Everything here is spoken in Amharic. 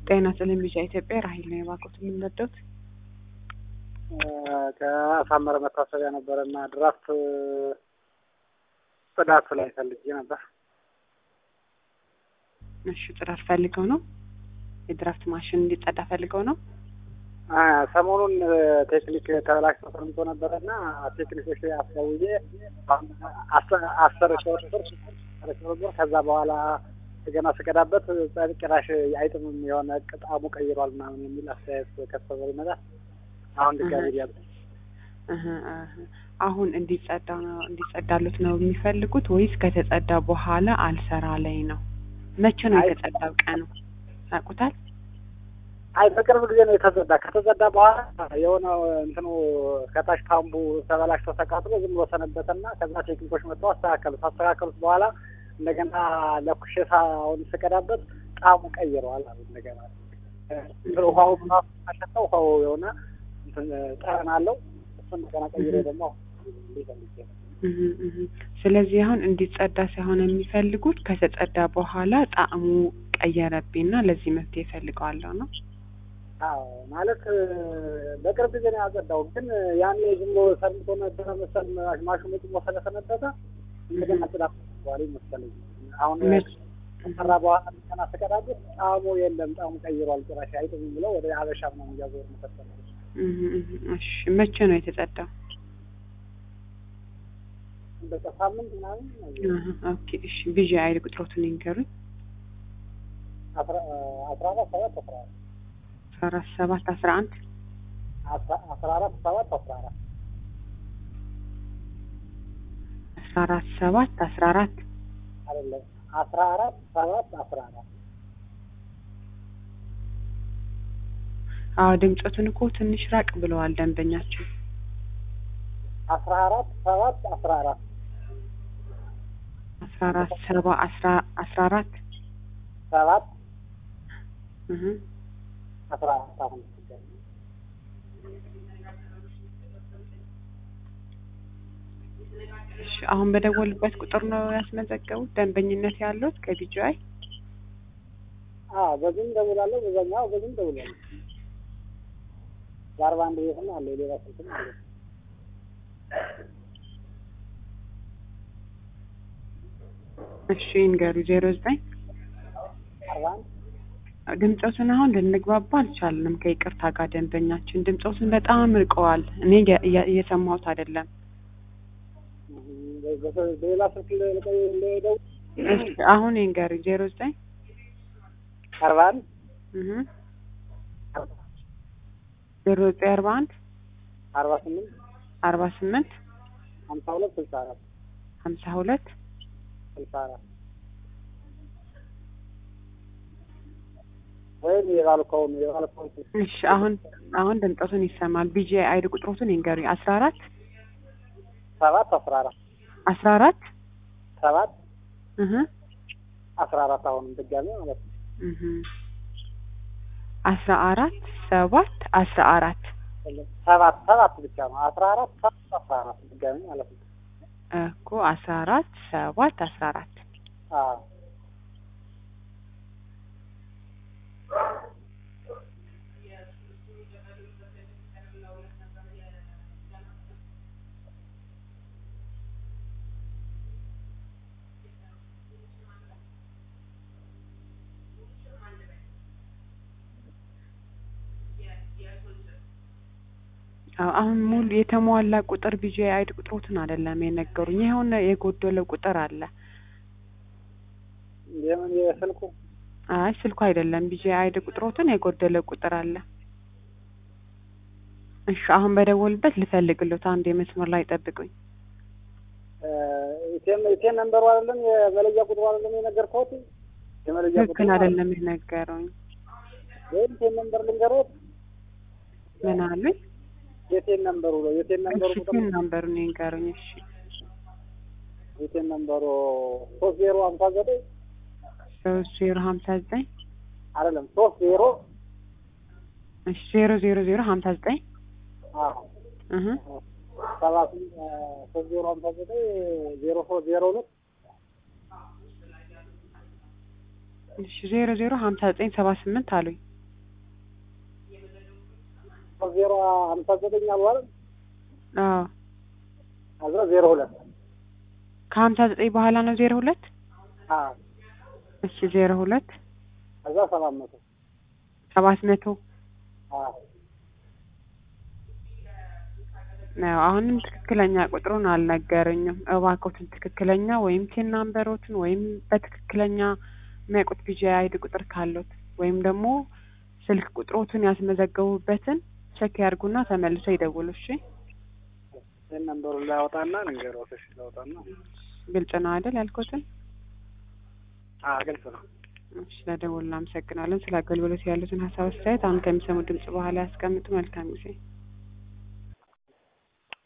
ጤና ይስጥልኝ ቢጫ ኢትዮጵያ ራሂል ነው የባኮት የምንወደውት ከአሳመረ መታሰቢያ ነበረ እና ድራፍት ጽዳት ላይ ፈልጌ ነበር። እሺ ጽዳት ፈልገው ነው የድራፍት ማሽን እንዲጸዳ ፈልገው ነው። ሰሞኑን ቴክኒክ ተበላሽቶ ሰምቶ ነበረ እና ቴክኒኮች አስደውዬ አስር ሺህ ብር ብር ከዛ በኋላ ገና ስቀዳበት ጭራሽ አይጥምም የሆነ ጣዕሙ ቀይሯል ምናምን የሚል አስተያየት ከሰበር ይመጣል። አሁን ድጋሚ ሊያል አሁን እንዲጸዳ ነው እንዲጸዳሉት ነው የሚፈልጉት ወይስ ከተጸዳ በኋላ አልሰራ ላይ ነው? መቼ ነው የተጸዳው ቀኑ ያውቁታል? አይ በቅርብ ጊዜ ነው የተጸዳ። ከተጸዳ በኋላ የሆነ እንትኑ ከታች ፓምቡ ተበላሽቶ ተቃጥሎ ዝም ብሎ ሰነበተና ከዛ ቴክኒኮች መጥተው አስተካከሉት። አስተካከሉት በኋላ እንደገና ለኩሼ ሳሁን ስቀዳበት ጣዕሙ ቀይረዋል አሉ። እንደገና ውሃው ምናምን አሸተው ውሃው የሆነ ጠረን አለው። እሱ እንደገና ቀይሮ ደግሞ ስለዚህ አሁን እንዲጸዳ ሳይሆን የሚፈልጉት ከተጸዳ በኋላ ጣዕሙ ቀየረብኝና ለዚህ መፍትሄ እፈልገዋለሁ ነው። አዎ ማለት በቅርብ ጊዜ ነው ያጸዳው፣ ግን ያኔ ዝም ብሎ ሰርቶ ነበረ መሰል ማሽኑ ዝም ብሎ ስለሰነበተ እንደገና ጽዳት በኋላ መሰለኝ አሁን ከሰራ በኋላ እንደገና ስቀዳበት ጣዕሙ የለም፣ ጣዕሙ ቀይሯል፣ ጭራሽ አይጥምም ብለው ወደ ሀበሻ ምናምን እያዞሩ መሰለኝ። እሺ መቼ ነው የተጸዳው? በቃ ሳምንት ምናምን። ኦኬ እሺ ቢዥ አይል ቁጥሮቱን ይንገሩኝ። አስራ አራት ሰባት አስራ አራት አስራ አራት ሰባት አስራ አንድ አስራ አራት ሰባት አስራ አራት አስራ አራት ሰባት አስራ አራት አይደለም አስራ አራት ሰባት አስራ አራት አዎ ድምፀቱን እኮ ትንሽ ራቅ ብለዋል ደንበኛችን። አስራ አራት ሰባት አስራ አራት አስራ አራት ሰባ አስራ አስራ አራት ሰባት እህ አስራ አራት አሁን እሺ አሁን በደወሉበት ቁጥር ነው ያስመዘገቡት ደንበኝነት ያሉት ከቢጂአይ? አዎ በዚህም ደውላለሁ፣ በዛኛው በዚህም ደውላለሁ። በአርባ አንድ ቤትም አለ ሌላ ስልክም አለ። እሺ ይንገሩ ዜሮ ዘጠኝ አርባ አንድ ድምፆትን አሁን ልንግባባ አልቻልንም ከይቅርታ ጋር ደንበኛችን ድምፆትን በጣም ርቀዋል። እኔ እየሰማሁት አይደለም። በሌላ ስልክ ልደውል። እሺ አሁን ይንገሩ ዜሮ ዘጠኝ አርባ አንድ እህ ዜሮ ዘጠኝ አርባ አንድ አርባ ስምንት አርባ ስምንት ሀምሳ ሁለት ስልሳ አራት ሀምሳ ሁለት ስልሳ አራት ወይም የባልኮውን የባልኮውን እሺ አሁን አሁን ድምፆቱን ይሰማል። ቢጂ አይዲ ቁጥሮቱን ይንገሩኝ። አስራ አራት ሰባት አስራ አራት አስራ አራት ሰባት እህ አስራ አራት አሁንም ድጋሜ ማለት ነው። እህ አስራ አራት ሰባት አስራ አራት ሰባት ሰባት ብቻ ነው። አስራ አራት ሰባት አስራ አራት ድጋሜ ማለት ነው እኮ አስራ አራት ሰባት አስራ አራት አዎ አሁን ሙሉ የተሟላ ቁጥር ቢጂ አይዲ ቁጥሮትን አይደለም የነገሩኝ። የሆነ የጎደለ ቁጥር አለ። የምን የስልኩ? አይ ስልኩ አይደለም ቢጂ አይዲ ቁጥሮትን የጎደለ ቁጥር አለ። እሺ አሁን በደወልበት ልፈልግሎት አንድ የመስመር ላይ ጠብቁኝ። ኢቴም ኢቴም ነምበሩ አይደለም የመለያ ቁጥሩ አይደለም የነገርኩት? የመለያ ቁጥሩ ትክክል አይደለም የነገሩኝ። ወይም ኢቴም ነምበር ልንገሮት? ምን አሉኝ? የቴን ነምበሩ ነው። የቴን ነምበሩ እሺ ቴን ነምበሩን ይንገሩኝ። እሺ የቴን ነምበሩ ሶስት ዜሮ ሀምሳ ዘጠኝ ሶስት ዜሮ ሀምሳ ዘጠኝ አይደለም ሶስት ዜሮ እሺ ዜሮ ዜሮ ዜሮ ሀምሳ ዘጠኝ አዎ እህ ሰባት ሶስት ዜሮ ሀምሳ ዘጠኝ ዜሮ ሶስት ዜሮ ሁለት እሺ ዜሮ ዜሮ ሀምሳ ዘጠኝ ሰባ ስምንት አሉኝ። ሶስት ዜሮ ሀምሳ ዘጠኝ አሉ አይደል? አዎ ከዛ ዜሮ ሁለት ከሀምሳ ዘጠኝ በኋላ ነው ዜሮ ሁለት አዎ እሺ ዜሮ ሁለት ከዛ ሰባት መቶ ሰባት መቶ አዎ ነው። አሁንም ትክክለኛ ቁጥሩን አልነገረኝም። እባክዎትን ትክክለኛ ወይም ቴን ናምበሮትን ወይም በትክክለኛ የሚያውቁት ቢጂ አይዲ ቁጥር ካሉት ወይም ደግሞ ስልክ ቁጥሮትን ያስመዘገቡበትን ቼክ ያርጉና ተመልሰው ይደውሉ። እሺ ይህን ነንበሩን ላያወጣና ንገረውት። እሺ ላውጣና ግልጽ ነው አይደል ያልኩትን? አዎ ግልጽ ነው። እሺ ለደወሉ እናመሰግናለን። ስለ አገልግሎት ያሉትን ሀሳብ አስተያየት አሁን ከሚሰሙ ድምጽ በኋላ ያስቀምጡ። መልካም ጊዜ